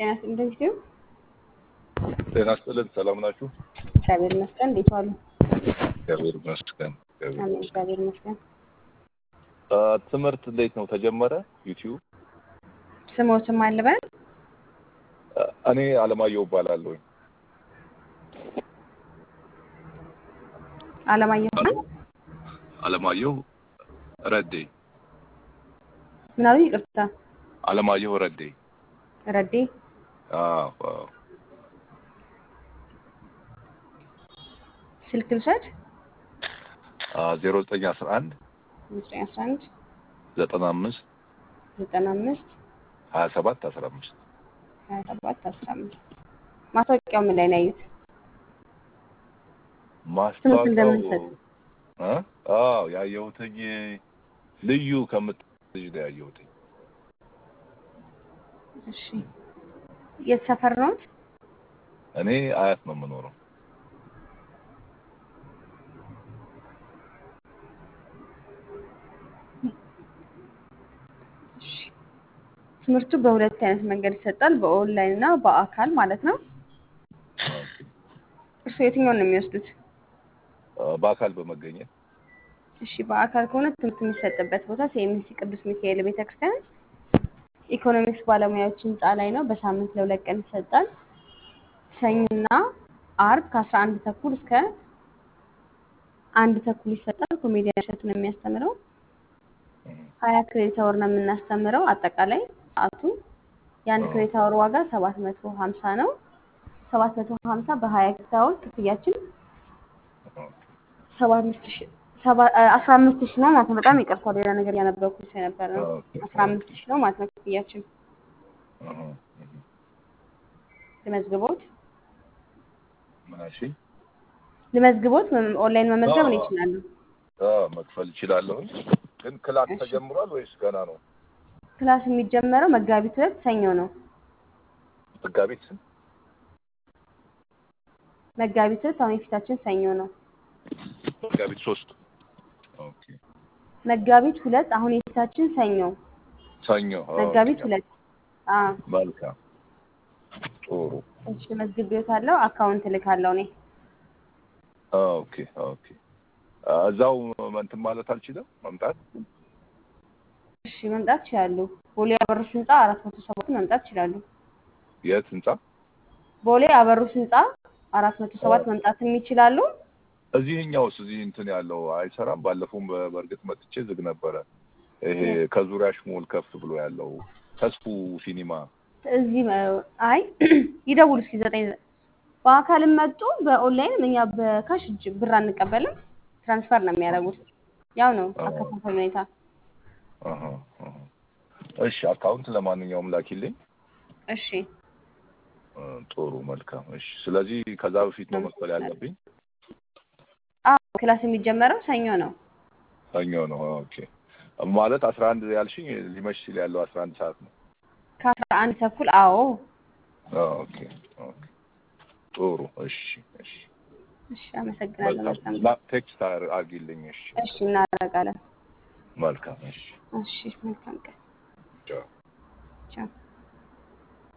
ጤና ይስጥልኝ ሲሆን ጤና ይስጥልን። ሰላም ናችሁ? እግዚአብሔር ይመስገን። እንዴት ዋሉ? እግዚአብሔር ይመስገን። እግዚአብሔር አሜን። ይመስገን። እግዚአብሔር ይመስገን። አ፣ ትምህርት እንዴት ነው ተጀመረ? ዩቲዩብ ስሞትም አልበል አ፣ እኔ አለማየሁ እባላለሁ። አለማየሁ ነው። አለማየሁ ረዴ ምን አሉ? ይቅርታ አለማየሁ ረዴ። ረዴ። አዎ፣ አዎ። ስልክ ልውሰድ። አ፣ ዜሮ ዘጠኝ አስራ አንድ ዘጠኝ አስራ አንድ ዘጠና አምስት ዘጠና አምስት ሀያ ሰባት አስራ አምስት ሀያ ሰባት አስራ አምስት ማስታወቂያው ምን ላይ ነው ያዩት? ማስታወቂያው እንደምንሰጥ። አ? አዎ ያየሁትኝ ልዩ ከምትል ልጅ ነው ያየሁትኝ። እሺ የት ሰፈር ነው? እኔ አያት ነው የምኖረው። እሺ ትምህርቱ በሁለት አይነት መንገድ ይሰጣል፣ በኦንላይን እና በአካል ማለት ነው። እርሱ የትኛውን ነው የሚወስዱት? አ፣ በአካል በመገኘት እሺ በአካል ከሆነ ትምህርት የሚሰጥበት ቦታ ሲኤምሲ ቅዱስ ሚካኤል ቤተክርስቲያን ኢኮኖሚክስ ባለሙያዎች ህንፃ ላይ ነው። በሳምንት ለሁለት ቀን ይሰጣል። ሰኞና አርብ ከአስራ አንድ ተኩል እስከ አንድ ተኩል ይሰጣል። ኮሜዲያን እሸቱ ነው የሚያስተምረው። ሀያ ክሬዲት አወር ነው የምናስተምረው። አጠቃላይ ሰዓቱ የአንድ ክሬዲት አወር ዋጋ ሰባት መቶ ሀምሳ ነው። ሰባት መቶ ሀምሳ በሀያ ክሬዲት አወር ክፍያችን ሰባ አምስት ሺ ሰባ አስራ አምስት ሺ ነው ማለት ነው። በጣም ይቅርታ ሌላ ነገር ያነበብኩት የነበረ ነው። ኦኬ፣ አስራ አምስት ሺ ነው ማለት ነው ክፍያችን። አሃ፣ ልመዝግቦት ምናሺ ልመዝግቦት ወይም ኦንላይን መመዝገብ ነው ይችላሉ። አ፣ መክፈል እችላለሁ። ግን ክላስ እሺ። ተጀምሯል ወይስ ገና ነው? ክላስ የሚጀመረው መጋቢት ሁለት ሰኞ ነው። መጋቢት ስንት? መጋቢት ሁለት አሁን የፊታችን ሰኞ ነው። መጋቢት ሶስት ኦኬ። መጋቢት ሁለት አሁን የፊታችን ሰኞ ሰኞ ኦኬ። መጋቢት ሁለት አዎ። መልካም ጥሩ። እሺ መዝግቤዎታለሁ። አካውንት እልካለሁ እኔ። ኦኬ ኦኬ። አ፣ እዛው እንትን ማለት አልችልም መምጣት? እሺ መምጣት ይችላሉ። ቦሌ አበሩስ ህንፃ አራት መቶ ሰባት መምጣት ይችላሉ። የት ህንጻ? ቦሌ አበሩስ ህንፃ አራት መቶ ሰባት መምጣትም ይችላሉ። እዚህኛውስ እዚህ እንትን ያለው አይሰራም? ባለፈውም በ- በእርግጥ መጥቼ ዝግ ነበረ። ይሄ ከዙሪያሽ ሞል ከፍ ብሎ ያለው ተስፉ ሲኒማ እዚህ መ- አይ ይደውሉ እስኪ ዘጠኝ በአካልም መጡ በኦንላይንም እኛ በካሽ እጅ ብር አንቀበልም። ትራንስፈር ነው የሚያደርጉት። ያው ነው አከፋፈል ሁኔታ። አሃ፣ አሃ። እሺ አካውንት ለማንኛውም ላኪልኝ። እሺ እ፣ ጥሩ መልካም። እሺ ስለዚህ ከዛ በፊት ነው መክፈል ያለብኝ? አዎ ክላስ የሚጀመረው ሰኞ ነው። ሰኞ ነው። ኦኬ ማለት አስራ አንድ ያልሽኝ ሊመሽ ሲል ያለው አስራ አንድ ሰዓት ነው። ከአስራ አንድ ተኩል አዎ። ኦኬ ኦኬ ጥሩ። እሺ እሺ እሺ አመሰግናለሁ። መልካም መልካም ቴክስት አድርጊልኝ። እሺ እሺ እናደርጋለን። መልካም። እሺ እሺ መልካም ቀን። ቻው። ቻው